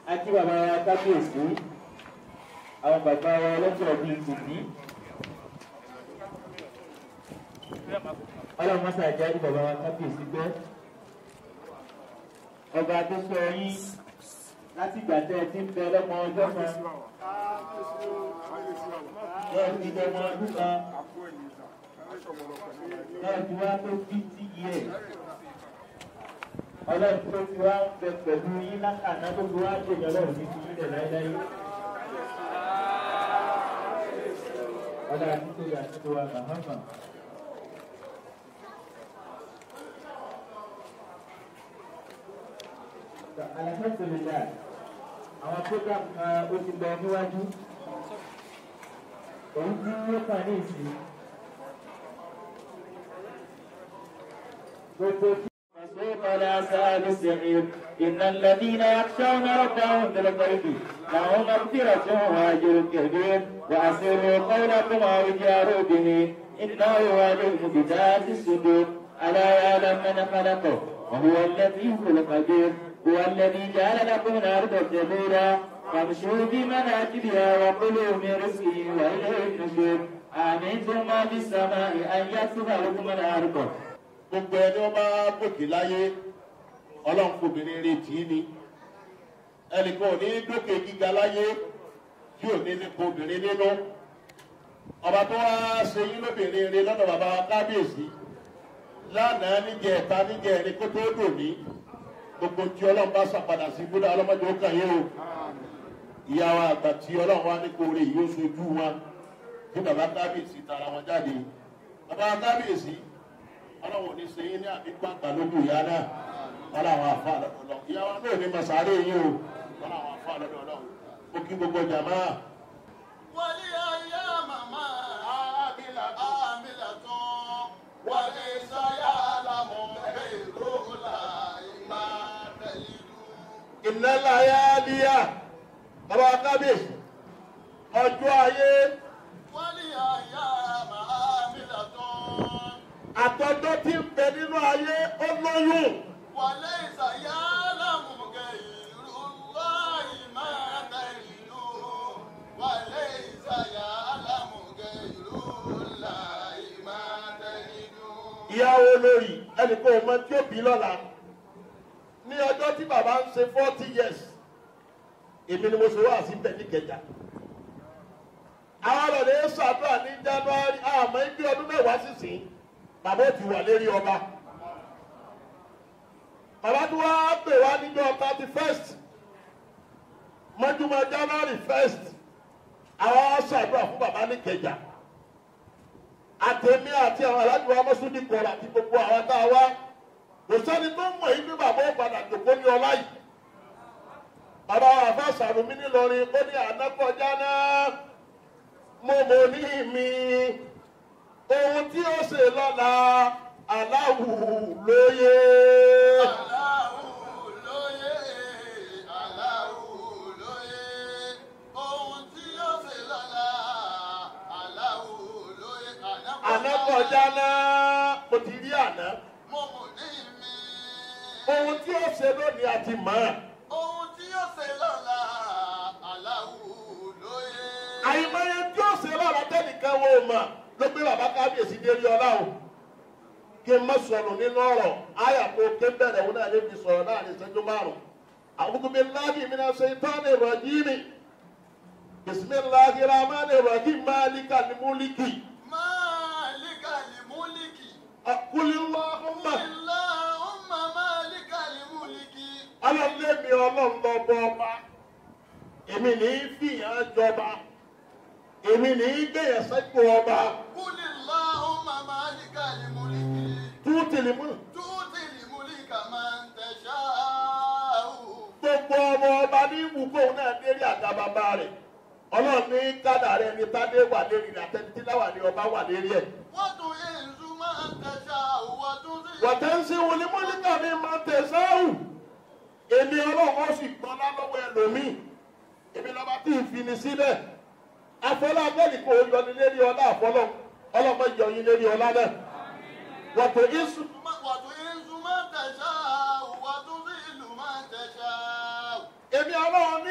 àti bàbá wa kábíyèsí àwọn bàbá wa ọlọ́jọ́ bíi tòbí. ọlọ́run mọ́sá ìjà ní bàbá wa kábíyèsí gbọ́. ọba tó sọ yín láti ìgbà tẹ́ ẹ ti ń bẹ lọ́mọ ọjọ́ kan. bẹ́ẹ̀ ti dẹ́mọ ọdún kan. bẹ́ẹ̀ ti wá tó fifty years ọlọ́run tó fi wá ń bẹ pẹ̀lú yín lákàná tó fi wá dènyẹ ọlọ́run ní fi yín lẹ̀ láéláé. ọlọ́run àti tó yà tó wa mahama. alhamdulilayi àwọn program kan ó ti lọ níwájú òun tí ó kàn ní ìsìn gbogbo فسوق لأصحاب السعير إن الذين يخشون ربهم بالغيب لهم مغفرة وأجر كبير وأسروا قولكم أو اجهروا به إنه عليم بذات الصدور ألا يعلم من خلقه وهو اللطيف الخبير هو الذي جعل لكم الأرض ذلولا فامشوا في مناكبها وكلوا من رزقه وإليه النشور آمنتم ما في السماء أن يكسف لكم الأرض gbogbo ẹni wọn bá gòkè láyé ọlọ́run kò bìnrin retí ni ẹnìkan ò ní dókè gíga láyé tí ò ní nípa obìnrin nínú ọba tó wá ṣe yín lóbìnrin rẹ lọ́dọ̀ bàbá wa kábíyèsí lánàá níjẹ ẹ̀ta níjẹ ẹni kó tó dò ní gbogbo tí ọlọ́run bá ṣàpadà sí búdà ọlọ́mọdé ó kàn yín o ìyá wa àgbà tí ọlọ́run wá ní kóore yìí ó sojú wọn tí bàbá kábíyèsí tara wọn jáde bàbá kábíyèsí ọlọ́run ní ṣe yín ní àbígbàgbà lójú ìyá náà wọn làwọn afa lọ́dọ̀ lọ ìyá wa náà ní masáré yín o wọn làwọn afa lọ́dọ̀ lọ ó kí gbogbo jàmá. wálé ayé màmá àmìlà tán wálé sáyà lámọ̀ èrò láì máa tẹ̀lé dùn. ìnála ayé díà bàbá kábíyèsí ọjọ́ ayé wálé ayé màmá àmìlà tán àtọ́jọ́ tí ń bẹ nínú ayé ó lóyún wálé sáyà lámọ̀ èrò láì máa tẹ̀lé dùn. wálé sáyà lámọ̀ èrò láì máa tẹ̀lé dùn. ìyàwó lórí ẹnìkan ọmọ tí ó bí lọ́la ní ọjọ́ tí bàbá ń ṣe forty years èmi ni mo ṣe wá sí bẹ̀ ní kẹjà àwọn ọ̀rẹ́ ṣàdúrà ní january àmọ́ ibi ọdún mẹ́wàá sísìn bàbá ò ti wà lérí ọba bàbá tí wọ́n á pè wá níjọ́ thirty first mọ́júmọ́ january first àwọn ṣàdúrà fún bàbá ní kẹjà àtẹ̀mí àti àwọn alájọ amọ́súndì kọ̀ọ̀rọ̀ àti gbogbo àwọn tá a wá kò sẹ́ni tó mọ̀ yìí bí bàbá ó padà jòkó ní ọlá yìí bàbá àfa sàrùmí nílọrin ó ní ànákọjá náà mo mọ̀ ní mi ohun tí ó ṣe lọ́la aláwù lóye. Aláwù lóye, aláwù lóye, ohun tí ó ṣe lọ́la, aláwù lóye, ànákọjá náà mo ti rí àná Mo mọ̀ ní mi. ohun tí ó ṣe lónìí àti mọ̀ ọ́. Ohun tí ó ṣe lọ́la, aláwù lóye. àìmọye tí ó ṣe lọ́la tẹ́nìkan wo mọ̀ ló gbé bàbá kábíyèsí dérí ọlá o kí n má sọnù nínú ọ̀rọ̀ àyà tó ké bẹ̀rẹ̀ wọn náà lè fi sọ̀rọ̀ láàrin ìṣẹ́jú márùn a'udhu billahi minash shaitani rajim bismillahir rahmanir rahim malikal mulki Máàlíkà lè múlíkì. qul allahumma Allahumma máàlíkà lè múlíkì. ọlọ́lẹ́mi ọlọ́ọ̀lọ́bọ ọba èmi ní í fìyàn jọba èmi ní í gbẹ̀yẹ̀ sẹ́kù ọba Kúlì Allahumma máàlíkà lè múlíkì. tútìlì mú. Tútì lè múlíkà máa ń tẹ̀ṣáù. gbogbo ọmọ ọba ní ìwúkọ náà lérí àga bàbá rẹ̀ ọlọ́run ní kádà rẹ̀ ní tádé wà lérí rẹ̀ àtẹnití láwà ní ọba wà lérí ẹ̀. Wọ́n tún èzú máa ń tẹ̀ṣáù. Wọ́n tún sí. wọ̀tẹ́ ń sin wọlé mọ́líkà mi máa tẹ̀ sáwù èmi ọlọ́run ó sì gbọ́n lálọ́wọ́ ẹlòmíì èmi lọ́ba tí ì fini sílẹ̀ afọlá abẹ́lì kò yọni lérí ọlá àfọlọ́ ọlọ́mọ yọyin lérí ọlá náà wọ̀tẹ́ ìsù Wọ́n tún èzú máa ń tẹ̀ṣáù. Wọ́n tún sí ìlú máa ń tẹ̀ṣáù. èmi ọlọ́run ní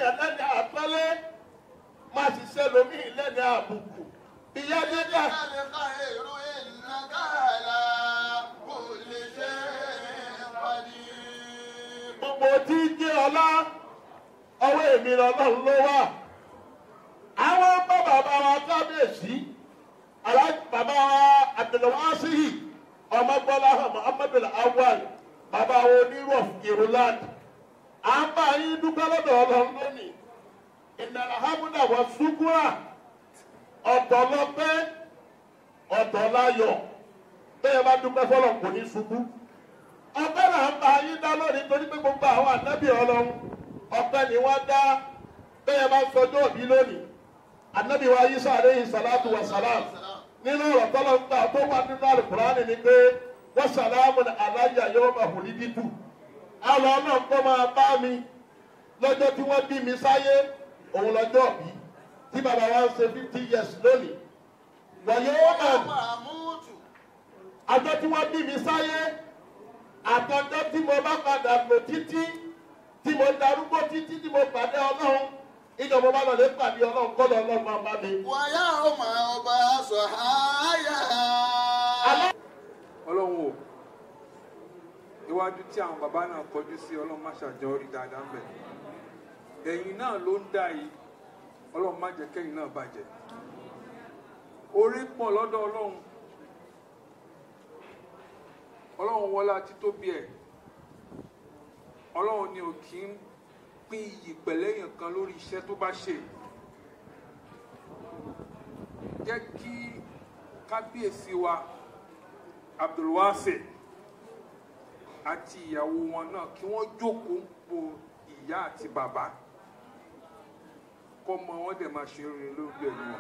èèyàn lẹ́ni àpọ́nlé má ṣiṣẹ́ lomi lẹ́ni àbùkù ìyá dídá الخير إنك على كل شيء قدير gbogbo tí ń jẹ́ ọlá ọwọ́ èmi lọ́lọ́run ló wà àwọn bá bàbá wa kábíyèsí aláàjì bàbá wa abdulwasihi ọmọgbọ́lá muhammadu awal bàbá wa onírú of iruland à ń bá yín dúpẹ́ lọ́dọ̀ ọlọ́run lónìí ìnana hamuna wa sukura ọ̀tọ̀ lọ́pẹ́ ọ̀tọ̀ láyọ̀ bẹ́ẹ̀ bá dúpẹ́ fọlọ́ kò ní ṣubú ọpẹ́ là ń bá yín dá lónìí torí pé gbogbo àwọn ànábì ọlọ́run ọpẹ́ ni wọ́n dá bẹ́ẹ̀ bá sọjọ́ òbí lónìí ànábì wa yísà aleyhi salatu wa salam nínú ọ̀rọ̀ tọ́lọ́ ń gbà tó wà nínú alukurani ni pé wọ́n sàlámù ní alájà yóò máa hùn ní dídú àlọ́ náà kọ́ máa bá mi lọ́jọ́ tí wọ́n bí mi sáyé òun lọ́jọ́ òbí tí bàbá wa ń ṣe fifty years lónìí wọ̀nyí ó máa محمود àjọ tí wọ́n bí mi sáyé àtọ́jọ́ tí mo bá padà lò títí tí mo darúgbó títí tí mo pàdé ọlọ́run ìjọba bá lọ lè pàdé ọlọ́run kọ́ lọ ọlọ́run máa bá mi. ويوم أبعث حيا ọlọ́run o iwájú tí àwọn bàbá náà kọjú sí ọlọ́run má ṣàjọ rí dáadáa ń bẹ̀ ẹ̀yìn náà ló ń dà yìí ọlọ́run má jẹ́ kẹ́yìn náà bàjẹ́ orí pọ̀ lọ́dọ̀ ọlọ́run ọlọ́run wọlá títóbi ẹ̀ ọlọ́run ni ò kí ń pín iyì pẹ̀lẹ́yìn kan lórí iṣẹ́ tó bá ṣe jẹ́ kí kábíyèsí wa abdulwase àti ìyàwó wọn náà kí wọ́n jókòó ń po ìyá àti bàbá kọ́mọ wọn dẹ̀ máa ṣe rere lórí ẹ̀mí wọn.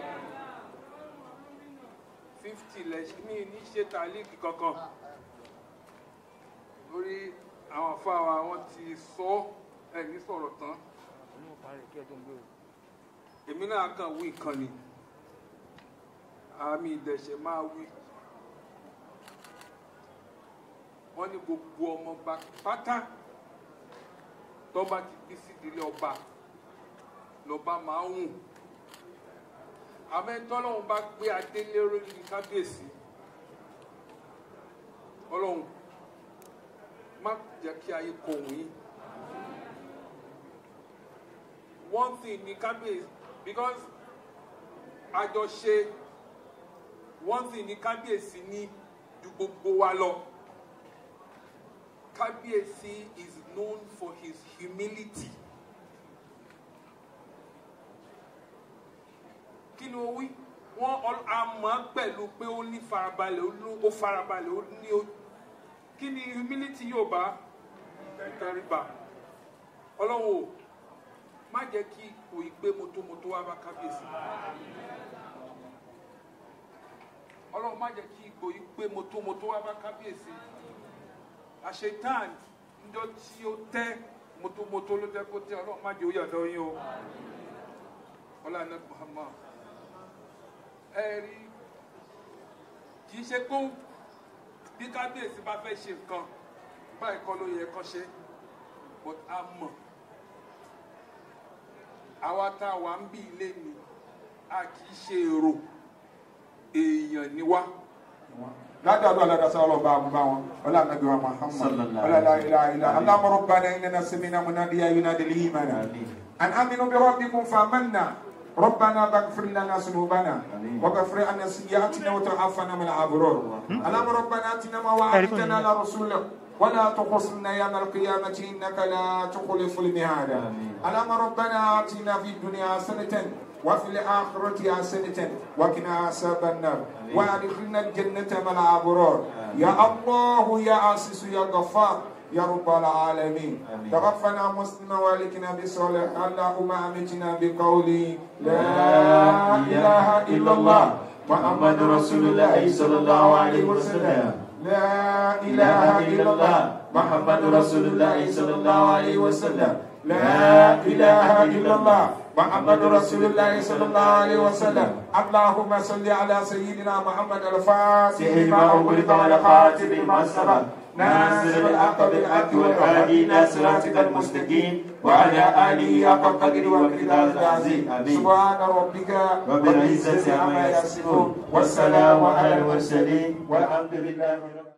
fifty lẹ́sìn mí ní ṣe tàlíkì kankan lórí àwọn afáwa wọn ti sọ ẹ̀ ní sọ̀rọ̀ tán èmi náà kàn wí nǹkan ni àmì ìdẹ̀ṣẹ̀ máa wí. wọ́n ní gbogbo ọmọọba pátá tọ́ba ti bí sídìílé ọba lọ́ba máa ń hùn àmẹ́tọ́lọ́hún bá gbé adé lérò ní kábíyèsí ọlọ́hun má jẹ́ kí ayé kọ òun yín one thing ní kábíyèsí because àjọṣe one thing ní kábíyèsí ní ju gbogbo wa lọ. Kábíyèsí is known for his humility. Kí ni o wí? Wọ́n a mọ̀ ọ́ pẹ̀lú pé ó ní farabalẹ̀ ó ní ó farabalẹ̀ ó ní ó. Kí ni humility yóò bá ìtẹríba? Ọlọ́run o, má jẹ́ kí ipò ìgbé motomoto wá bá kábíyèsí. Ọlọ́run má jẹ́ kí ipò ìgbé motomoto wá bá kábíyèsí àṣetán njọ tí ó tẹ motomoto ló jẹ kó tẹ Ọlọ́run má jẹ ó yàtọ̀ yín o ọlànà Muhammad ẹ rí kì í ṣe kó bí kábíyèsí bá fẹ́ ṣe nǹkan báyìí kọ́ ló yẹ kán ṣe but a mọ̀ àwa tá a wà ń bí ilé ni a kì í ṣe èrò èèyàn ni wá نادى على رسول الله بابا ولا نبي محمد صلى الله ولا لا عليه اله الا اللهم ربنا اننا سمعنا مناديا ينادي الايمان ان امنوا بربكم فامنا ربنا فاغفر لنا ذنوبنا آمين. وغفر عنا سيئاتنا وتعافنا من الابرار اللهم ربنا اتنا ما وعدتنا على رسولك ولا تخصنا يوم القيامة إنك لا تخلف الميعاد آمين. اللهم ربنا آتنا في الدنيا حسنة وفي الآخرة حسنة وقنا عذاب النار وادخلنا الجنة مع الأبرار يا الله يا عزيز يا غفار يا رب العالمين آمين. توفنا مسلما والكنا بصالح اللهم امتنا بقولي لا اله الا الله محمد رسول الله صلى الله عليه وسلم لا اله الا الله محمد رسول الله صلى الله عليه وسلم لا اله الا الله محمد رسول الله صلى الله عليه وسلم اللهم صل على سيدنا محمد الفاتح لما أغلق والخاتم لما سبق ناصر الحق بالحق والهادي الى صراطك المستقيم وعلى اله حق قدر ومقدار العظيم سبحان ربك رب العزة عما يصفون والسلام على المرسلين والحمد لله رب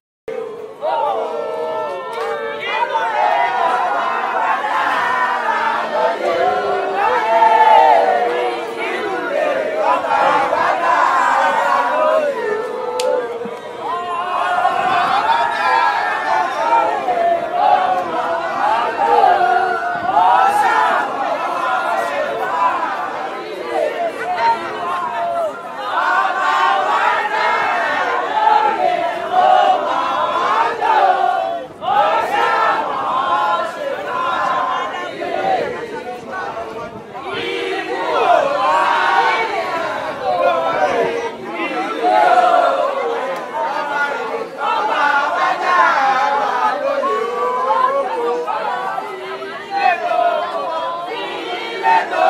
Ilé tó